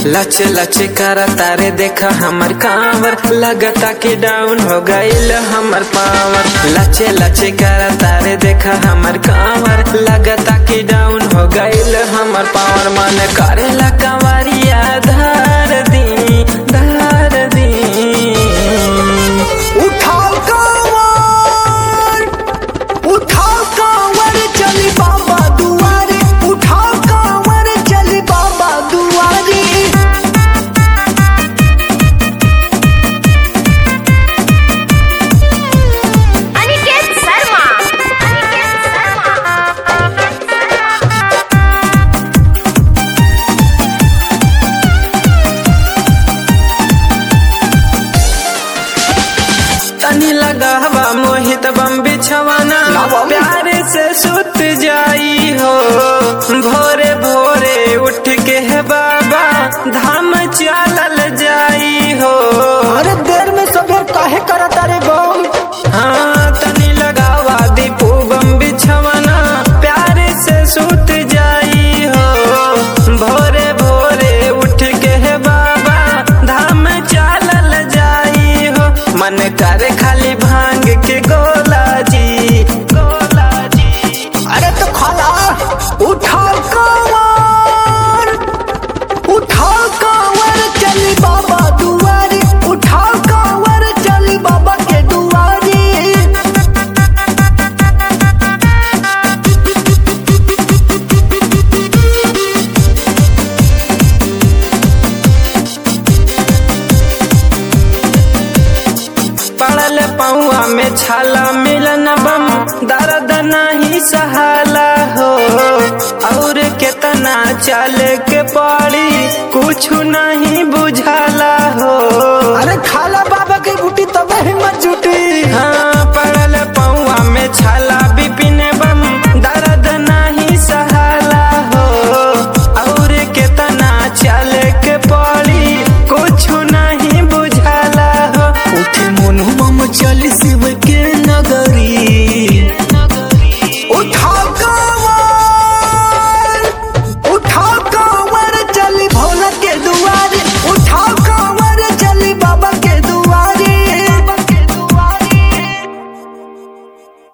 लच लच कर तारे देखा हमर कांवर लगता कि डाउन हो गईल हमर पावर लच लच कर तारे देखा हमर कांवर लगता कि डाउन हो गईल हमर पावर मन करेला कंवरिया धार दी धार दी उठाओ कांवर उठाओ कांवर चली बाबा दुआरे उठाओ कांवर चली बाबा दुआरे अनिकेत शर्मा अनिकेत शर्मा अनिकेत शर्मा तनी लगावा मोहित बम बिछवाना लावा। प्यार से सुत जाई हो भोरे भोरे उठ के है बाबा धाम चलल जाई हो अरे देर में सबे काहे करता रे बम हाँ तनी लगावा दीपू बम बिछवाना प्यार से सुत जाई हो भोरे भोरे उठ के है बाबा धाम चलल जाई हो मन करे खाली भांग के गोला जी गोला जी अरे तो खाला उठाओ कांवर उठाओ कांवर चली बाबा दुआरे उठाओ कांवर चली बाबा के दुआरे पड़ल पौआ में छाला मिलन बम दर्द नहीं सहाला हो और केतना चल के पड़ी कुछ नहीं बुझाला हो अरे खाला बाबा के बूटी तब हिम्मत जुटी हाँ पड़ल पौआ में छाला